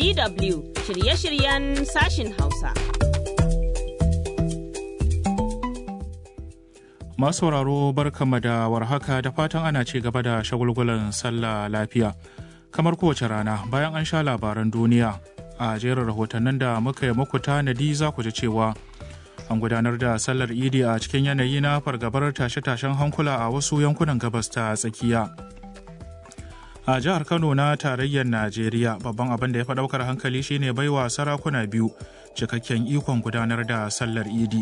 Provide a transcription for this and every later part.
DW shirye-shiryen sashin Hausa. Masu sauraro barkama da warhaka da fatan ana ci gaba da shagulgulan sallah lafiya. Kamar kowace rana bayan an sha labaran duniya a jerin rahotannin da muka yi muku tanadi za ku ji cewa an gudanar da sallar idi a cikin yanayi na fargabar tashe-tashen hankula a wasu yankunan gabas ta tsakiya. a jihar kano na tarayyar najeriya babban abin da ya fi daukar hankali shine baiwa sarakuna biyu cikakken ikon gudanar da sallar idi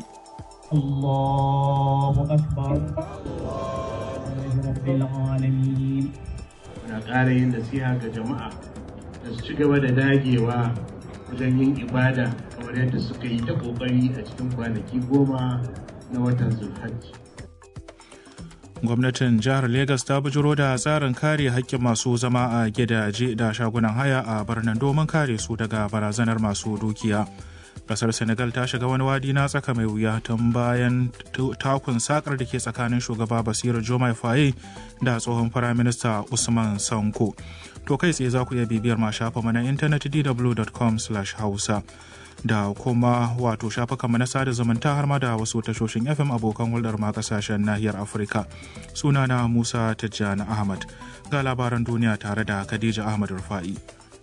muna ƙara yin nasiha ga jama'a da su ci gaba da dagewa wajen yin ibada kamar yadda suka yi ta ƙoƙari a cikin kwanaki goma na watan zulhajji gwamnatin jihar Legas ta bujiro da tsarin kare haƙƙin masu zama a gidaje da shagunan haya a birnin domin kare su daga barazanar masu dukiya. Kasar Senegal ta shiga wani wadi na tsaka mai wuya tun bayan takun sakar da ke tsakanin shugaba Basiru Jomai Faye da tsohon firaminista Usman Sanko. To kai tsaye za ku iya bibiyar ma shafa mana intanet dw.com/hausa. da kuma wato shafukanmu na sada zumunta har ma da wasu tashoshin fm abokan hulɗar ma kasashen nahiyar afirka sunana musa tijjani ahmad ga labaran duniya tare da khadija ahmad rufa'i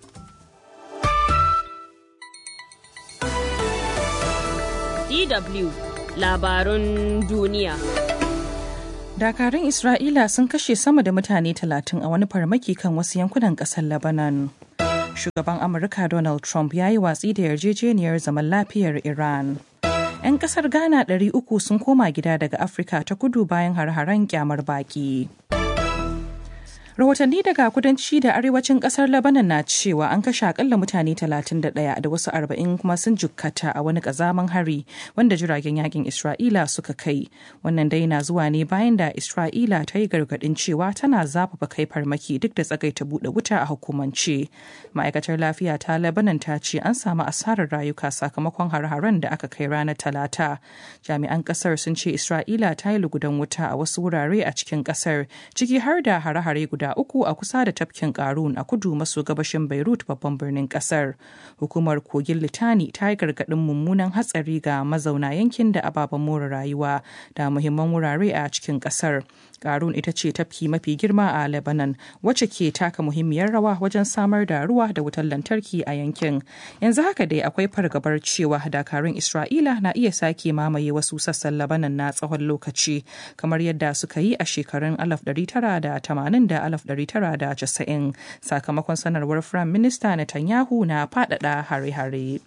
DW labarun duniya. Dakarun Isra'ila sun kashe sama da mutane talatin a wani farmaki kan wasu yankunan ƙasar Lebanon. shugaban amurka donald trump ya yi watsi da yarjejeniyar zaman lafiyar iran 'yan kasar ghana 300 sun koma gida daga afirka ta kudu bayan har-haren kyamar baki rahotanni daga kudanci da arewacin kasar labanan na cewa an kashe akalla mutane 31 da wasu 40 kuma sun jukkata a wani kazaman hari wanda jiragen yakin isra'ila suka kai wannan dai na zuwa ne bayan da isra'ila ta yi gargadin cewa tana zafafa kai farmaki duk da tsagaita bude wuta a hukumance ma'aikatar lafiya ta labanan ta ce an samu asarar rayuka sakamakon har-haren da aka kai ranar talata jami'an kasar sun ce isra'ila ta yi lugudan wuta a wasu wurare a cikin kasar ciki har da hare-hare guda uku a kusa da tafkin karun a kudu maso gabashin beirut babban birnin kasar hukumar kogin litani ta yi gargaɗin mummunan hatsari ga mazauna yankin da ababen more rayuwa da muhimman wurare a cikin kasar karun ita ce tafki mafi girma a lebanon wacce ke taka muhimmiyar rawa wajen samar da ruwa da wutar lantarki a yankin yanzu haka dai akwai fargabar cewa dakarun isra'ila na iya sake mamaye wasu sassan lebanon na tsawon lokaci kamar yadda suka yi a shekarun 1980 da 1990 sakamakon sanarwar firayim minista netanyahu na faɗaɗa hare-hare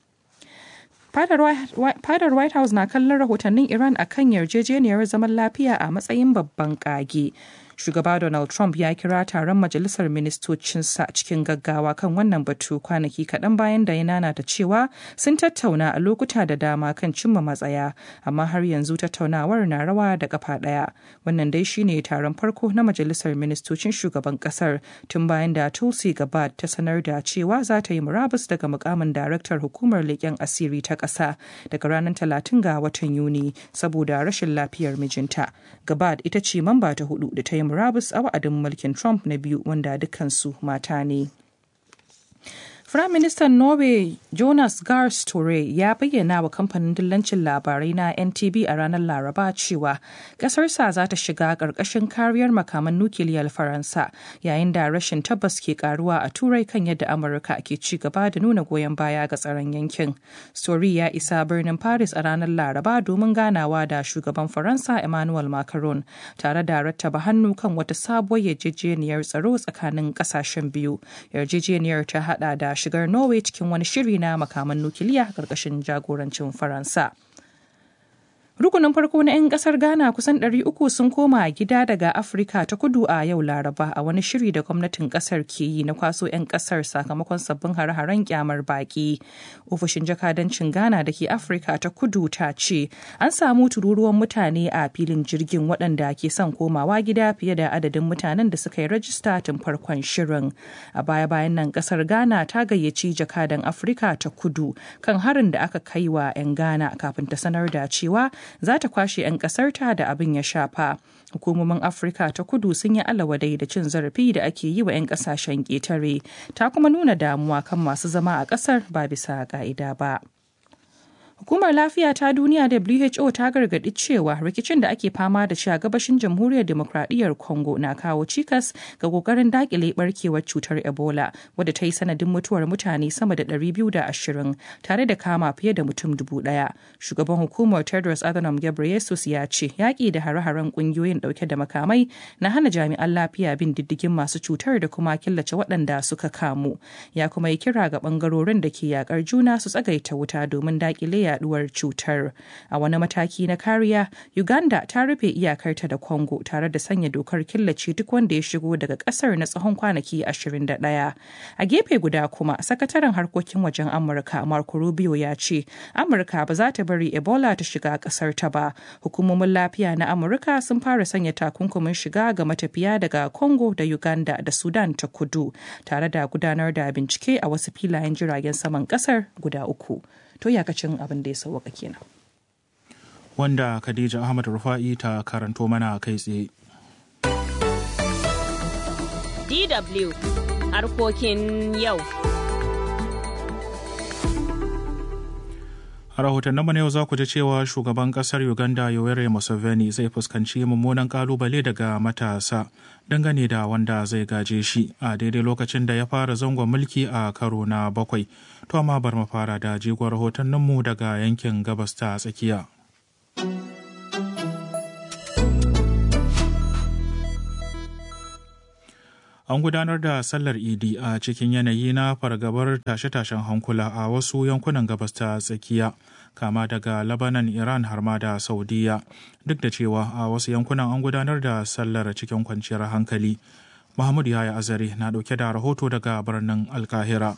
Fadar White House na kallon rahotannin Iran a kan yarjejeniyar zaman lafiya a matsayin babban kage. Shugaba Donald Trump ya kira taron majalisar ministocinsa cikin gaggawa kan wannan batu kwanaki kaɗan bayan da ya nanata cewa sun tattauna a lokuta da dama kan cimma matsaya, amma har yanzu tattaunawar na rawa da kafa ɗaya. Wannan dai shine taron farko na majalisar ministocin shugaban ƙasar tun bayan da Tulsi Gabbard ta sanar da cewa za ta yi murabus daga mukamin daraktar hukumar leƙen asiri ta ƙasa daga ranar talatin ga watan Yuni saboda rashin lafiyar mijinta. Gabbard ita ce mamba ta hudu da ta yi murabus a wa'adin mulkin Trump na biyu wanda dukansu mata ne. Firaministan Norway Jonas Gahr Store ya bayyana wa kamfanin dillancin labarai na NTB a ranar Laraba cewa ƙasarsa za ta shiga ƙarƙashin kariyar makaman nukiliyar Faransa yayin da rashin tabbas ke karuwa a Turai kan yadda Amurka ke ci gaba da nuna goyon baya ga tsaron yankin. Store ya isa birnin Paris a ranar Laraba domin ganawa da shugaban Faransa Emmanuel Macron tare da rattaba hannu kan wata sabuwar yarjejeniyar tsaro tsakanin ƙasashen biyu. Yarjejeniyar ta hada da shigar Norway cikin wani shiri na makaman nukiliya ƙarƙashin jagorancin Faransa. Rukunin farko na 'yan kasar Ghana kusan 300 sun koma gida daga Afirka ta kudu a yau Laraba a wani shiri da gwamnatin kasar ke yi na kwaso 'yan kasar sakamakon sabbin hare-haren kyamar baki. Ofishin jakadancin Ghana da ke Afirka ta kudu ta ce an samu tururuwan mutane a filin jirgin waɗanda ke son komawa gida fiye da adadin mutanen da suka yi rajista tun farkon shirin. A baya-bayan nan kasar Ghana ta gayyaci jakadan Afirka ta kudu kan harin da aka kai wa 'yan Ghana kafin ta sanar da cewa za ta kwashe 'yan ƙasarta da abin ya shafa. hukumomin afirka ta kudu sun yi alawadai da cin zarafi da ake yi wa 'yan kasashen ƙetare ta kuma nuna damuwa kan masu zama a ƙasar ba bisa ƙa'ida ba Hukumar Lafiya ta Duniya WHO ta gargaɗi cewa rikicin da ake fama da shi a gabashin Jamhuriyar Demokradiyyar Congo na kawo cikas ga kokarin dakile barkewar cutar Ebola wadda ta yi sanadin mutuwar mutane sama da 220 tare da kama fiye da mutum dubu ɗaya. Shugaban hukumar Tedros Adhanom Ghebreyesus ya ce yaƙi da hare-haren ƙungiyoyin ɗauke da makamai na hana jami'an lafiya bin diddigin masu cutar da kuma killace waɗanda suka kamu. Ya kuma yi kira ga ɓangarorin da ke yaƙar juna su tsagaita wuta domin dakile yaduwar cutar a wani mataki na kariya uganda ta rufe iyakarta da congo tare da sanya dokar killace duk wanda ya shigo daga kasar na tsawon kwanaki 21 a gefe guda kuma sakataren harkokin wajen amurka marco rubio ya ce amurka ba za ta bari ebola ta shiga kasar ta ba hukumomin lafiya na amurka sun fara sanya takunkumin shiga ga matafiya daga congo da uganda da sudan ta kudu tare da gudanar da bincike a wasu filayen jiragen saman kasar guda uku to yakacin abin da ya sauwaka kenan. Wanda Khadija Ahmad Rufa'i ta karanto mana kai tsaye. DW harkokin yau. A rahotanninmu na yau za ku ji cewa shugaban kasar Uganda Yoweri Museveni zai fuskanci mummunan kalubale daga matasa dangane da wanda zai gaje shi a daidai lokacin da ya fara zangon mulki a karo na bakwai. To amma bar mu fara da jigon rahotanninmu daga yankin gabas ta tsakiya. An gudanar da sallar Idi a cikin yanayi na fargabar tashe-tashen hankula a wasu yankunan gabas ta tsakiya, kama daga Labanan, Iran har ma da Saudiya, duk da cewa a wasu yankunan an gudanar da sallar cikin kwanciyar hankali. Muhammadu Yaya Azare na ɗauke da rahoto daga birnin Alkahira.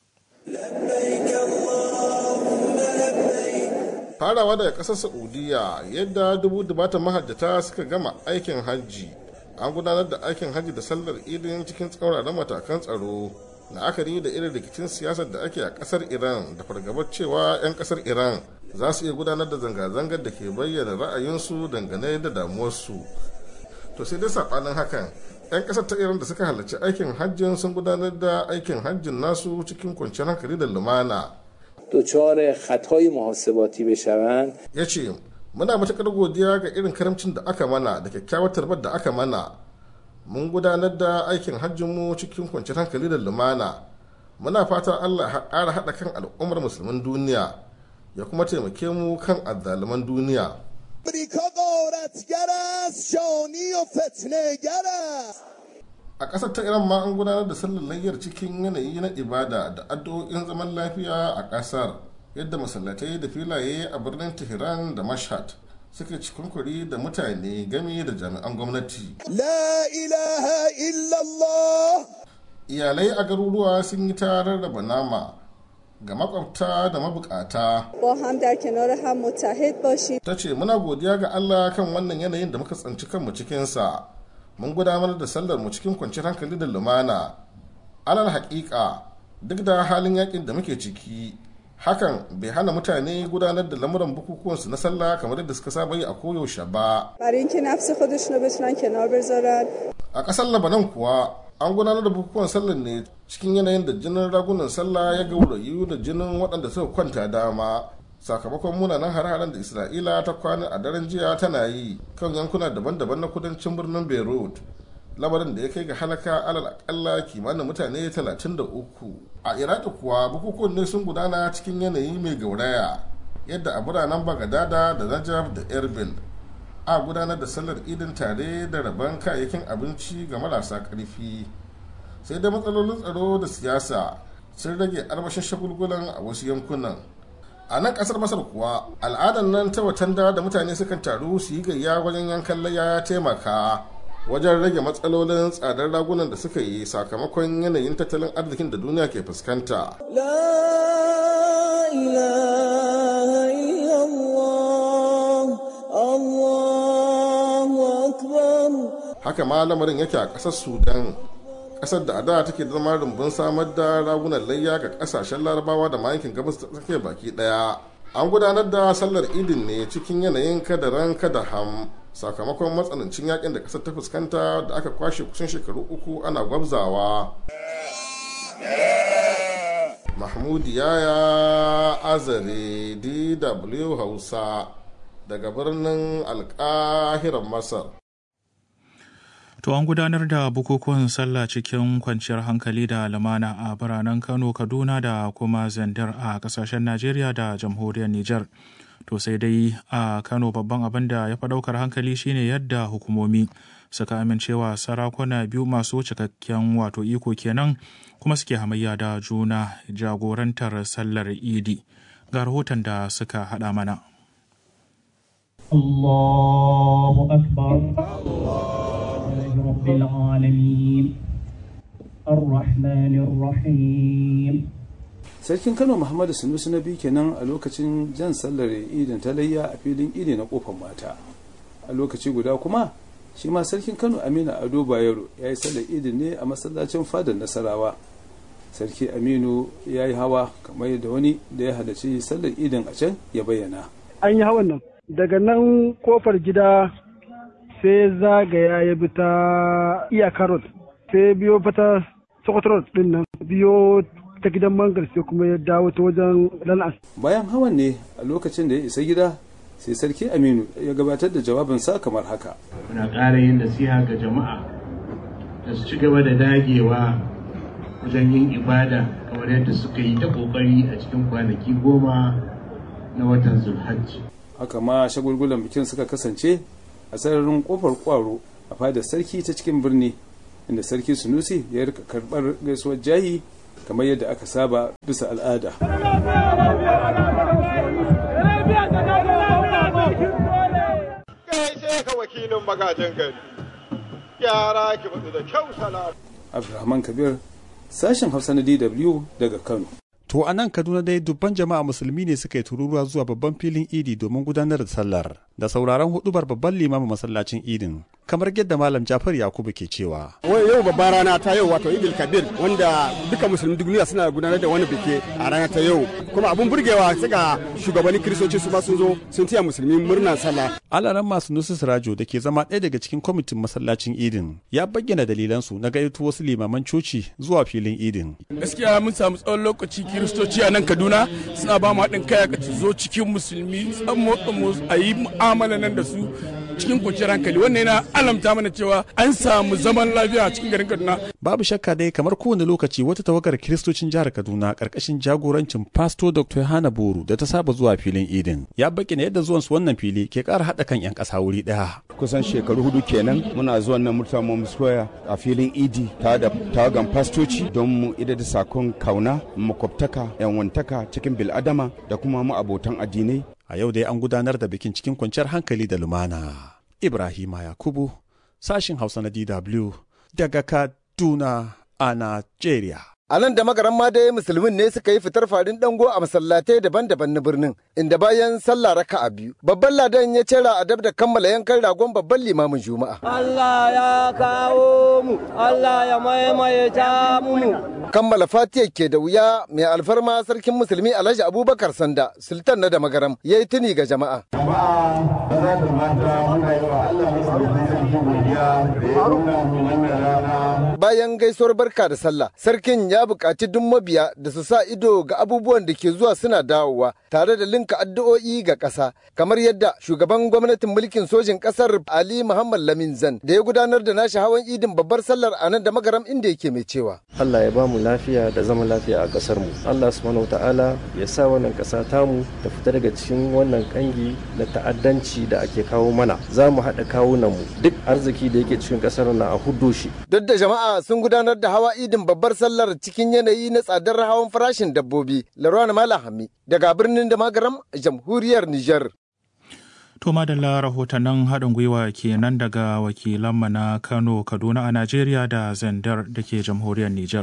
Farawa daga ƙasar Saudiya yadda dubu dubatan mahajjata suka gama aikin hajji an gudanar da aikin hajji da sallar idin cikin tsauraran matakan tsaro la'akari da irin rikicin siyasar da ake a kasar iran da fargabar cewa 'yan kasar iran za su iya gudanar da zanga-zangar da ke bayyana ra'ayinsu dangane da damuwarsu to sai dai saɓanin hakan 'yan kasar ta iran da suka halarci aikin hajjin sun gudanar da aikin hajjin nasu cikin kwanciyar hankali da lumana دچار خطای محاسباتی بشوند ya ce muna matuƙar godiya ga irin karamcin da aka mana da kyakkyawar tarbar da aka mana mun gudanar da aikin hajjinmu cikin kwanciyar hankali da lumana muna fatan allah ya ƙara haɗa kan al'ummar musulmin duniya ya kuma taimake mu kan azzaluman duniya امریکا غارتگر است شانی و فتنهگر است a ƙasar ta iran ma an gudanar da sallar layyar cikin yanayi na ibada da addu'o'in zaman lafiya a ƙasar yadda masallatai da filaye a birnin tehran da mashhad suka cikunkuri da mutane gami da jami'an gwamnati لا اله الا الله iyalai a garuruwa sun yi ta rarraba nama ga makwabta da mabukata با هم در کنار هم متحد باشیم ta ce muna godiya ga allah kan wannan yanayin da muka tsanci kanmu cikinsa mun gudanar da sallar mu cikin kwanciyar hankali da lumana alal haƙiƙa duk da halin yakin da muke ciki hakan bai hana mutane gudanar da lamuran bukukuwansu na sallah kamar yadda suka saba yi a koyaushe ba برای اینکه نفس خودشون رو بتونن کنار بذارن a ƙasar labanan kuwa an gudanar da bukukuwan sallar ne cikin yanayin da jinin ragunan sallah ya gaurayu da jinin waɗanda suka kwanta dama sakamakon munanan hare-haren da isra'ila ta kwana a daren jiya tana yi kan yankuna daban-daban na kudancin birnin beirut lamarin da ya kai ga halaka alal akalla kimanin mutane 33 a iraki kuwa bukukuwan ne sun gudana cikin yanayi mai gauraya yadda a biranen bagadada da najaf da erbil a gudanar da sallar idin tare da rabon kayayyakin abinci ga marasa ƙarfi sai da matsalolin tsaro da siyasa sun rage armashin shagulgulan a wasu yankunan a nan kasar masar kuwa al'adar nan ta watanda da mutane sukan taru su yi gayya wajen yankan layya ya taimaka wajen rage matsalolin tsadar ragunan da suka yi sakamakon yanayin tattalin arzikin da duniya ke fuskanta لا اله الا الله الله اکبر haka ma lamarin yake a ƙasar sudan ƙasar da a da take zama rumbun samar da ragunan layya ga ƙasashen larabawa da ma yankin gabas ta tsakiya baki ɗaya an gudanar da sallar idin ne cikin yanayin kadaran kada ham sakamakon matsanancin yakin da kasar ta fuskanta da aka kwashe kusan shekaru uku ana gwabzawa mahmud yaya azare dw hausa daga birnin alkahiran masar To an gudanar da bukukuwan sallah cikin kwanciyar hankali da lumana a biranen Kano, Kaduna da kuma Zandar a kasashen Najeriya da jamhuriyar Nijar. To sai dai a Kano babban abin da ya fi ɗaukar hankali shine yadda hukumomi suka amincewa sarakuna biyu masu cikakken wato iko kenan kuma suke hamayya da juna jagorantar sallar idi. Ga rahoton da suka haɗa mana. الله أكبر رب العالمين الرحمن الرحيم sarkin kano muhammadu sanusi na biyu kenan a lokacin jan sallar idin talayya a filin idi na kofar mata a lokaci guda kuma shi ma sarkin kano aminu ado bayero ya yi sallar idin ne a masallacin fadar nasarawa sarki aminu ya yi hawa kamar yadda wani da ya halarci sallar idin a can ya bayyana an yi hawan nan daga nan kofar gida sai zagaya ya bi ta iyakar road sai biyo fata sokoto road din nan biyo ta gidan mangar sai kuma ya dawo ta wajen lanas bayan hawan ne a lokacin da ya isa gida sai sarki aminu ya gabatar da jawabinsa kamar haka muna ƙara yin nasiha ga jama'a da su ci gaba da dagewa wajen yin ibada kamar yadda suka yi ta ƙoƙari a cikin kwanaki goma na watan zulhajji haka ma shagulgulan bikin suka kasance a sararin kofar kwaro a fadar sarki ta cikin birni inda sarki sunusi ya rika karbar gaisuwar jahi kamar yadda aka saba bisa al'ada Gaishe ka wakilin magajin gari, yara ki batu da kyau salam. abdulrahman kabir sashen hausa na dw daga kano To a nan Kaduna dai dubban jama'a musulmi ne suka yi tururuwa zuwa babban filin idi domin gudanar da sallar da sauraron hudubar babban limamin masallacin idin kamar yadda malam Jafar Yakubu ke cewa. Wai yau babban rana ta yau wato Idil Kabir wanda duka musulmi duniya suna gudanar da wani biki a rana ta yau kuma abun burgewa sai ga shugabannin kiristoci su ma sun zo sun taya musulmi murnar sallah. Alaran masu nusus rajo da ke zama ɗaya daga cikin kwamitin masallacin idin ya bayyana dalilansu na gayyato wasu limaman coci zuwa filin idin. Gaskiya mun samu tsawon lokaci kiristoci a nan kaduna suna ba mu haɗin kai ka zo cikin musulmi tsamo tsamo a yi mu'amala nan da su cikin kwanciyar hankali wannan yana alamta mana cewa an samu zaman lafiya a cikin garin kaduna babu shakka dai kamar kowane lokaci wata tawagar kiristocin jihar kaduna karkashin jagorancin pasto dr hana boru da ta saba zuwa filin idin ya bayyana yadda zuwan su wannan fili ke ƙara haɗa kan 'yan ƙasa wuri ɗaya kusan shekaru hudu kenan muna zuwan nan murtala square a filin idi ta da tawagan fastoci don mu ida da sakon kauna makwabtaka yanwantaka cikin bil'adama da kuma mu abotan addinai a yau dai an gudanar da bikin cikin kwanciyar hankali da lumana ibrahima yakubu sashin hausa na dw daga kaduna a nigeria A nan da magaran ma dai musulmin ne suka yi fitar farin dango a masallatai daban-daban na birnin, inda bayan sallah raka'a biyu, babban ladan ya cera a dab da kammala yankan ragon babban limamin Juma'a. Allah ya kawo mu, Allah ya maimaita mu. Kammala Fatiya ke da wuya mai alfarma sarkin musulmi Alhaji Abubakar Sanda, sultan na da magaram, ya yi tuni ga jama'a. Jama'a, maza da mata muna yi wa Allah sarki godiya da ya nuna mu wannan rana. Bayan gaisuwar barka da sallah, sarkin ya buƙaci duk mabiya da su sa ido ga abubuwan da ke zuwa suna dawowa tare da linka addu'o'i ga ƙasa kamar yadda shugaban gwamnatin mulkin sojin ƙasar Ali Muhammad Lamin Zan da ya gudanar da nashi hawan idin babbar sallar a nan da magaram inda yake mai cewa Allah ya bamu lafiya da zaman lafiya a ƙasar mu Allah subhanahu ta'ala ya sa wannan ƙasa tamu ta fita daga cikin wannan kangi na ta'addanci da ake kawo mana za mu haɗa kawunan mu duk arziki da yake cikin ƙasar na a huddo shi duk da jama'a sun gudanar da hawa idin babbar sallar cikin yanayi na tsadar hawan farashin dabbobi Larwana Malahami daga birnin da magaram jamhuriyar Nijar. To madalla rahotannin haɗin gwiwa kenan daga wakilanmu na Kano, Kaduna a Najeriya da Zandar da ke jamhuriyar Nijar.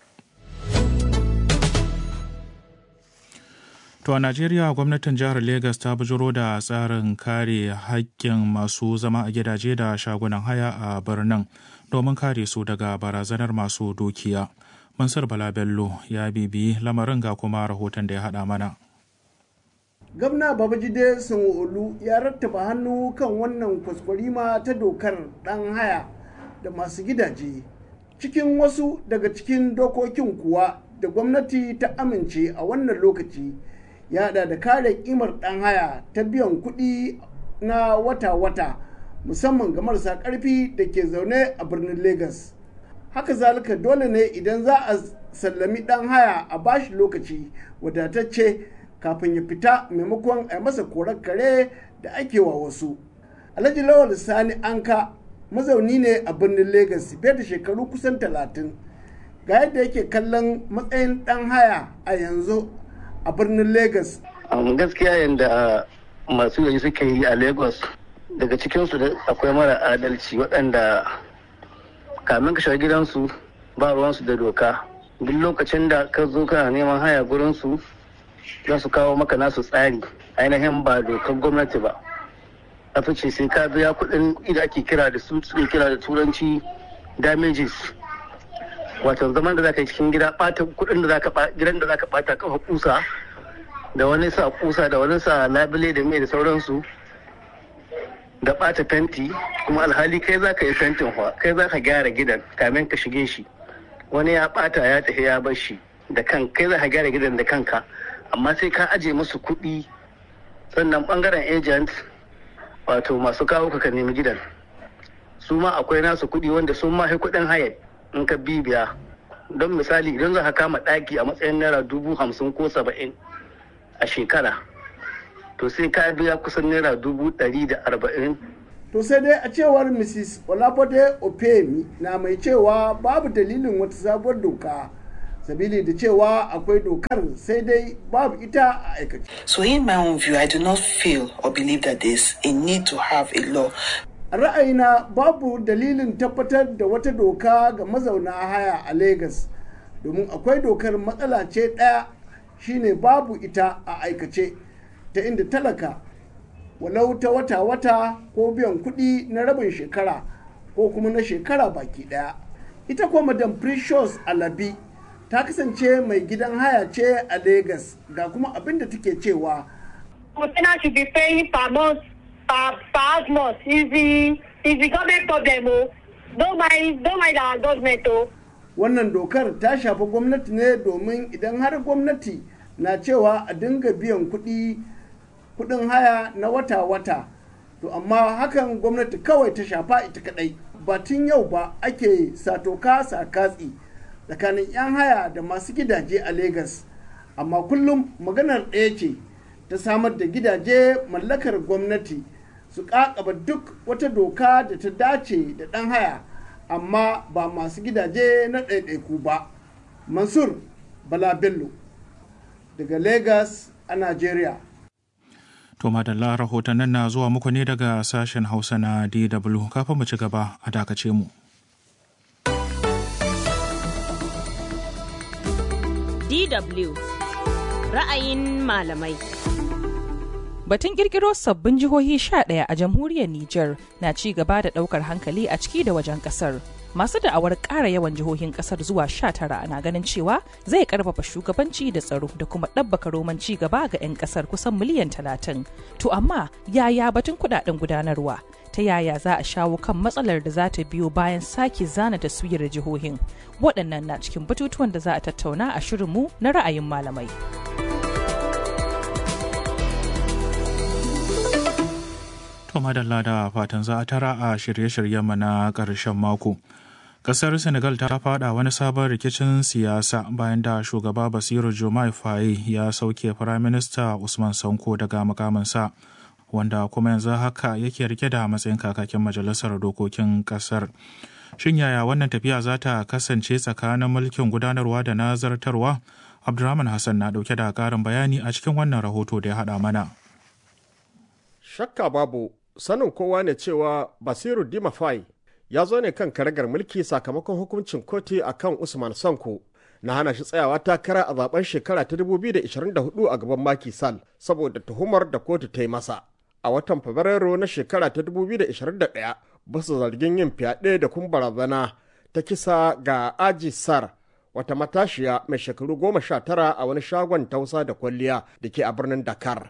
To a Najeriya gwamnatin jihar Legas ta bujiro da tsarin kare haƙƙin masu zama a gidaje da shagunan haya a birnin domin kare su daga barazanar masu dukiya. Mansur Bala Bello ya bibi lamarin ga kuma rahoton da ya haɗa mana. gwamna babajide sanwo-olu ya rattaba hannu kan wannan kwaskwarima ta dokar ɗan haya da masu gidaje cikin wasu daga cikin dokokin kuwa da gwamnati ta amince a wannan lokaci ya hada da kare kimar ɗan haya ta biyan kuɗi na wata-wata musamman ga marasa ƙarfi da ke zaune a birnin Legas. haka zalika dole ne idan za a sallami ɗan haya a bashi lokaci wadatacce kafin ya fita maimakon a masa korar kare da ake wa wasu alhaji lawal sani anka mazauni ne a birnin Legas fiye da shekaru kusan talatin ga yadda yake kallon matsayin ɗan haya a yanzu a birnin Legas. gaskiya yadda masu yayi suke yi a Lagos daga cikinsu da akwai mara adalci waɗanda kamin ka shiga gidansu ba ruwansu da doka duk lokacin da ka zo kana neman haya gurinsu za su kawo maka nasu tsari ainihin ba dokar gwamnati ba a ce sai ka biya kuɗin da ake kira da su suke kira da turanci damages wato zaman da zaka yi cikin gida ɓata kuɗin da zaka gidan da zaka ɓata kafa kusa da wani sa kusa da wani sa labule da mai da sauransu da ɓata fenti kuma alhali kai za ka yi fentin fa kai za ka gyara gidan kamin ka shige shi wani ya ɓata ya tafi ya bar shi da kan kai za ka gyara gidan da kanka amma sai ka aje musu kuɗi sannan ɓangaren agent wato masu kawo ka nemi gidan su ma akwai nasu kuɗi wanda sun ma kuɗin hayar in ka bibiya don misali idan za ka kama ɗaki a matsayin naira dubu hamsin ko saba'in a shekara to sai ka biya kusan naira dubu ɗari da arba'in. To sai dai a cewar Mrs. Olafode Opemi na mai cewa babu dalilin wata sabuwar doka. Sabili da cewa akwai dokar sai dai babu ita a aikace. So in my own view, I do not feel or believe that there's a need to have a law. A ra'ayina babu dalilin tabbatar da wata doka ga mazauna haya a Legas. Domin akwai dokar matsala ce ɗaya shine babu ita a aikace. ta inda talaka walau ta wata-wata ko biyan kuɗi na rabin shekara ko kuma na shekara baki ɗaya. Ita kuwa Madam Precious Alabi ta kasance mai gidan haya ce a Legas ga kuma abin da take cewa. Container should be paying per month, per, per month. Is the, is the government problem, oh. Don't mind, don't mind our government, oh. Wannan dokar ta shafi gwamnati ne domin idan har gwamnati na cewa a dinga biyan kuɗi kudin haya na wata-wata to amma hakan gwamnati kawai ta shafa ita kadai ba tun yau ba ake satoka katsi tsakanin 'yan haya da masu gidaje a Legas amma kullum maganar ɗaya ce ta samar da gidaje mallakar gwamnati su kakaba duk wata doka da ta dace da ɗan haya amma ba masu gidaje na ɗaiɗaiku ba mansur bala bello daga Legas a Najeriya. To madalla rahotannin na zuwa muku ne daga sashen Hausa na DW kafin mu ci gaba a dakace mu. DW ra'ayin malamai. Batun kirkiro sabbin jihohi 11 a jamhuriyar Nijar na ci gaba da daukar hankali a ciki da wajen kasar. masu da'awar ƙara yawan jihohin ƙasar zuwa 19 na ganin cewa zai karfafa shugabanci da tsaro da kuma ɗabbaka roman ci gaba ga 'yan ƙasar kusan miliyan 30 to amma yaya batun kudaden gudanarwa ta yaya za a shawo kan matsalar da za ta biyo bayan sake zana taswirar jihohin waɗannan na cikin batutuwan da za a tattauna a shirinmu na ra'ayin malamai. To madalla da fatan za a tara a shirye-shiryenmu na ƙarshen mako. Ƙasar Senegal ta fada wani sabon rikicin siyasa bayan da shugaba Basiru Jomai Faye ya sauke Firaminista Usman Sanko daga makamansa, wanda kuma yanzu haka yake rike da matsayin kakakin majalisar dokokin ƙasar. Shin yaya wannan tafiya za ta kasance tsakanin mulkin gudanarwa da na zartarwa? Abdurrahman Hassan na ɗauke da ƙarin bayani a cikin wannan rahoto da ya haɗa mana. Shakka babu sanin kowa ne cewa Basiru Dimafai ya zo ne kan karagar mulki sakamakon hukuncin kotu a kan Usman Sanko na hana shi tsayawa takara a zaben shekara ta 2024 a gaban Maki Sall saboda tuhumar da kotu ta yi masa. A watan Fabrairu na shekara ta 2021 basu zargin yin fyaɗe da kuma barazana ta kisa ga Aji Sar wata matashiya mai shekaru goma sha tara a wani shagon tausa da kwalliya da ke a birnin Dakar.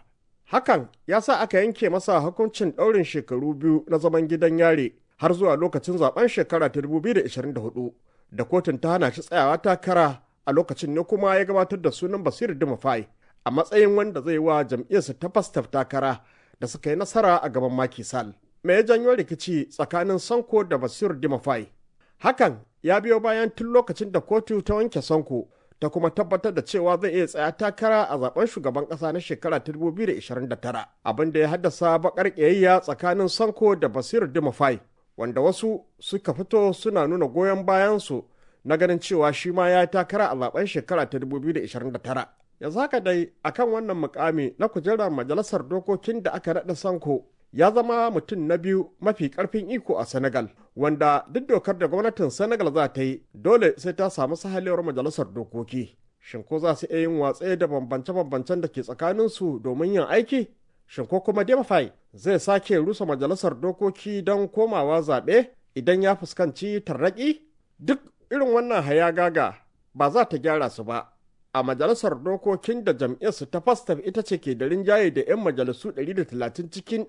Hakan ya sa aka yanke masa hukuncin ɗaurin shekaru biyu na zaman gidan yare har zuwa lokacin zaben shekara ta 2024 da kotun ta hana shi tsayawa takara a lokacin ne kuma ya gabatar da sunan Basiru Dimafai a matsayin wanda zai wa jam'iyyarsa ta fastaf takara da suka yi nasara a gaban Maki Sal. Me ya janyo rikici tsakanin Sanko da Basiru Dimafai? Hakan ya biyo bayan tun lokacin da kotu ta wanke Sanko ta kuma tabbatar da cewa zai iya tsaya takara a zaben shugaban kasa na shekara ta 2029 abin da ya haddasa bakar ƙiyayya tsakanin Sanko da Basiru Dimafai wanda wasu suka fito suna nuna goyon bayansu na ganin cewa shi ma ya takara a zaben shekara ta 2029 yanzu haka dai akan wannan mukami na kujerar majalisar dokokin da aka naɗa sanko ya zama mutum na biyu mafi karfin iko a senegal wanda duk dokar da gwamnatin senegal za ta yi dole sai ta samu sahalewar majalisar dokoki shin ko za su iya yin watse da bambance-bambancen da ke tsakaninsu domin yin aiki shin ko kuma demafai zai sake rusa majalisar dokoki don komawa zaɓe idan ya fuskanci tarnaƙi duk irin wannan hayagaga ba za ta gyara su ba a majalisar dokokin da jam'iyyarsu ta fastaf ita ce ke da rinjaye da 'yan majalisu 130 cikin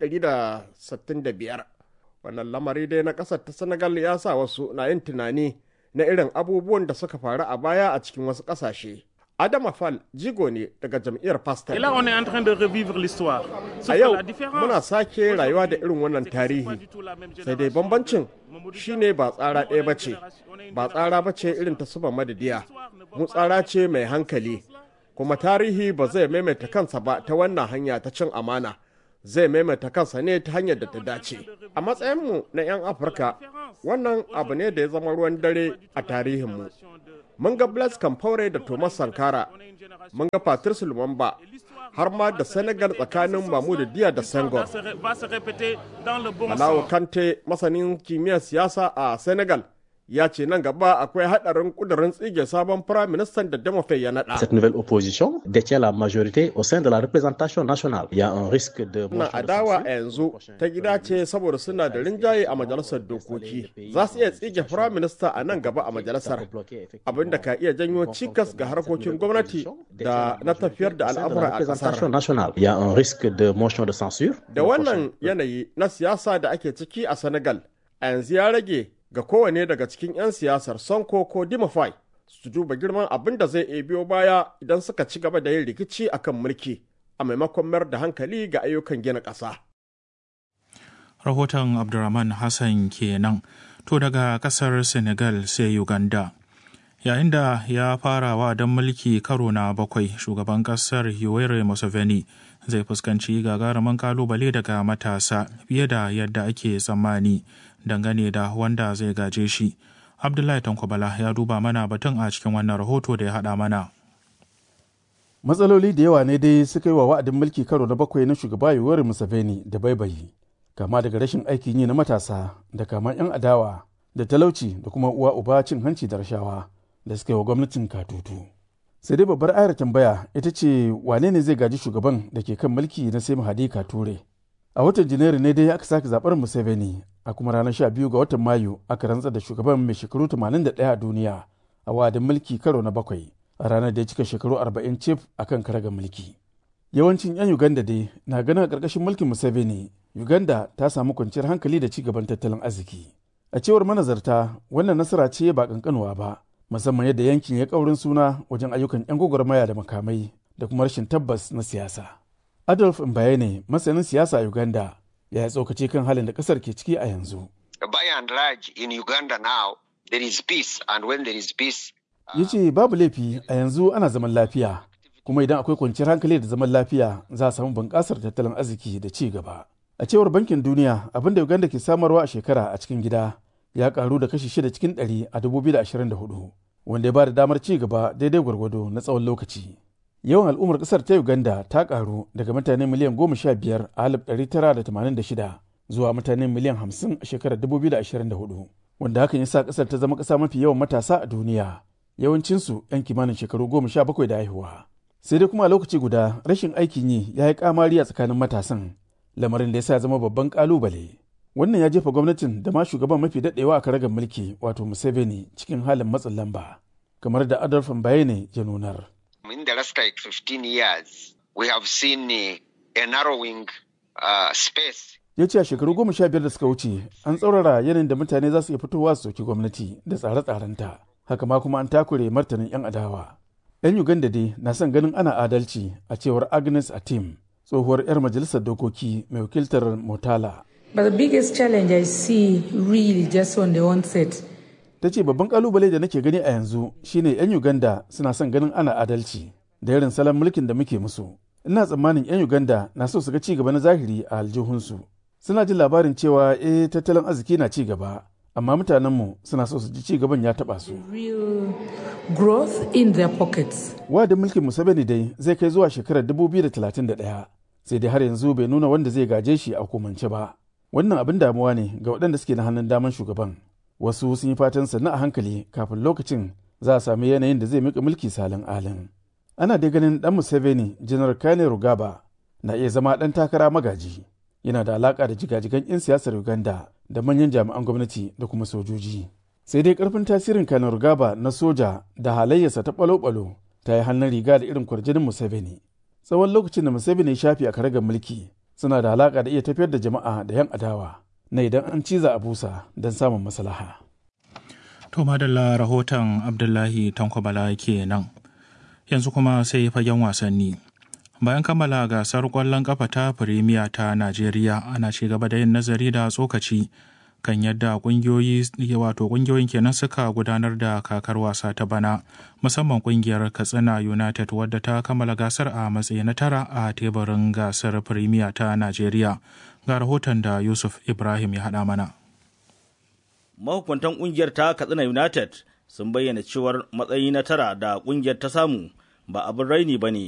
165 wannan lamari dai na ƙasar ta senegal ya sa wasu na yin tunani na irin abubuwan da suka faru a baya a cikin wasu ƙasashe Adama Fall jigo ne daga jam'iyyar Pastel. Et là, on est en train de revivre l'histoire. A yau muna sake rayuwa da irin wannan tarihi. Sai dai bambancin shine ba tsara ɗaya ba ce, ba tsara ba ce irin ta suba madadiya. Mu tsara ce mai hankali, kuma tarihi ba zai maimaita kansa ba ta wannan hanya ta cin amana. Zai maimaita kansa ne ta hanyar da ta dace. A matsayinmu na 'yan Afirka, wannan abu ne da ya zama ruwan dare a tarihinmu. mun ga Blaise Compaoré da Thomas Sankara, mun ga Patrice Lumumba, har ma da Senegal tsakanin Mahmoud Diya da Senghor. Malawo Kante masanin kimiyyar siyasa a Senegal ya ce nan gaba akwai haɗarin ƙudurin tsige sabon firaministan da Demofei ya naɗa. Cette nouvelle opposition détient la majorité au sein de la représentation nationale. Il y a un risque de Na adawa a yanzu ta gida ce saboda suna da rinjaye a majalisar dokoki. Za su iya tsige firaminista a nan gaba a majalisar. Abin da ka iya janyo cikas ga harkokin gwamnati da na tafiyar da al'amura a ƙasar. nationale. Il y a un risque de motion de censure. Da wannan yanayi na siyasa da ake ciki a Senegal, a yanzu ya rage ga kowane daga cikin 'yan siyasar Sonko ko Dimafai su duba girman abin da zai iya biyo baya idan suka ci gaba da yin rikici akan mulki a maimakon mayar da hankali ga ayyukan gina ƙasa. Rahoton Abdurrahman Hassan kenan to daga ƙasar Senegal sai Uganda. Yayin da ya fara wa don mulki karo na bakwai shugaban ƙasar Yoweri Museveni zai fuskanci gagarumin kalubale daga matasa fiye da yadda ake tsammani. dangane da wanda zai gaje shi. Abdullahi Tankwabala ya duba mana batun a cikin wannan rahoto da ya haɗa mana. Matsaloli da yawa ne dai suka yi wa wa'adin mulki karo na bakwai na shugaba Yoweri Museveni da baibayi, kama daga rashin aikin yi na matasa da kama 'yan adawa da talauci da kuma uwa uba cin hanci da rashawa da suka yi wa gwamnatin katutu. Sai dai babbar ayar tambaya ita ce wane ne zai gaji shugaban da ke kan mulki na sai Mahadi Kature. A watan Janairu ne dai aka sake zaɓar Museveni a kuma ranar 12 ga watan Mayu aka rantsar da shugaban mai shekaru 81 a duniya a wa'adin mulki karo na bakwai a ranar da ya cika shekaru 40 cif a kan karagar mulki. Yawancin 'yan Uganda dai na ganin a ƙarƙashin mulkin Museveni, Uganda ta samu kwanciyar hankali da ci gaban tattalin arziki. A cewar manazarta, wannan nasara ce ba ƙanƙanuwa ba, musamman yadda yankin ya ƙaurin suna wajen ayyukan 'yan gwagwarmaya da makamai da kuma rashin tabbas na siyasa. Adolf Mbayene, masanin siyasa a Uganda, ya tsokace kan halin da kasar ke ciki a yanzu. By and large in Uganda now there is peace and when there is peace Ya ce babu laifi a yanzu ana zaman lafiya kuma idan akwai kwanciyar hankali da zaman lafiya za a samu bunƙasar tattalin arziki da ci gaba. A cewar bankin duniya abin da Uganda ke samarwa a shekara a cikin gida ya karu da kashi shida cikin ɗari a 2024 wanda ya ba da damar ci gaba daidai gwargwado na tsawon lokaci. yawan al'ummar kasar ta uganda ta karu daga mutane miliyan goma sha biyar a alif ɗari tara da tamanin da shida zuwa mutane miliyan hamsin a shekarar dubu biyu da ashirin da hudu wanda hakan ya sa kasar ta zama ƙasa mafi yawan matasa a duniya yawancinsu yan kimanin shekaru goma sha bakwai da haihuwa sai dai kuma a lokaci guda rashin aikin yi ya yi kamari a tsakanin matasan lamarin da ya sa zama babban kalubale wannan ya jefa gwamnatin da ma shugaban mafi daɗewa a karagar mulki wato museveni cikin halin matsin lamba kamar da adolf bayane ya nunar in the last like 15 years, we have seen uh, a narrowing uh, space ya ce a shekaru goma sha biyar da suka wuce an tsaurara yanayin da mutane za su iya fitowa su soki gwamnati da tsare-tsarenta haka ma kuma an takure martanin 'yan adawa 'yan uganda dai na son ganin ana adalci a cewar agnes atim tsohuwar 'yar majalisar dokoki mai wakiltar motala But the biggest challenge I see really just on the onset ta ce babban kalubale da nake gani a yanzu shine 'yan uganda suna son ganin ana adalci da irin salon mulkin da muke musu ina tsammanin 'yan uganda na so su ga ci gaba na zahiri a aljihunsu suna jin labarin cewa eh tattalin arziki na ci gaba amma mutanenmu suna so su ji ci gaban ya taba su real growth in their pockets. wadin mulkin museveni dai zai kai zuwa shekarar 2031 sai dai har yanzu bai nuna wanda zai gaje shi a hukumance ba wannan abin damuwa ne ga waɗanda suke na hannun daman shugaban wasu sun yi fatan sannu a hankali kafin lokacin za a sami yanayin da zai mika mulki salin alin ana dai ganin dan museveni janar kane rugaba na iya zama dan takara magaji yana da alaka da jigajigan 'yan siyasar uganda da manyan jami'an gwamnati da kuma sojoji sai dai karfin tasirin kane rugaba na soja da halayyarsa ta balo-balo ta yi hannun riga da irin kwarjinin museveni tsawon lokacin da museveni ya shafi a karagar mulki suna da alaka da iya tafiyar da jama'a da 'yan adawa na idan an ciza a busa don samun maslaha. To madalla rahoton Abdullahi Tankwabala ke nan. Yanzu kuma sai fagen wasanni. Bayan kammala gasar ƙwallon ƙafa ta Firimiya ta Najeriya ana ci gaba da yin nazari da tsokaci kan yadda ƙungiyoyi wato ƙungiyoyin kenan suka gudanar da kakar wasa ta bana musamman ƙungiyar Katsina United wadda ta kammala gasar a matsayi na tara a teburin gasar Firimiya ta Najeriya. Ga rahoton da Yusuf Ibrahim ya haɗa mana. mahukuntan kungiyar ta katsina united sun bayyana cewar matsayi na tara da kungiyar ta samu ba abin raini ba ne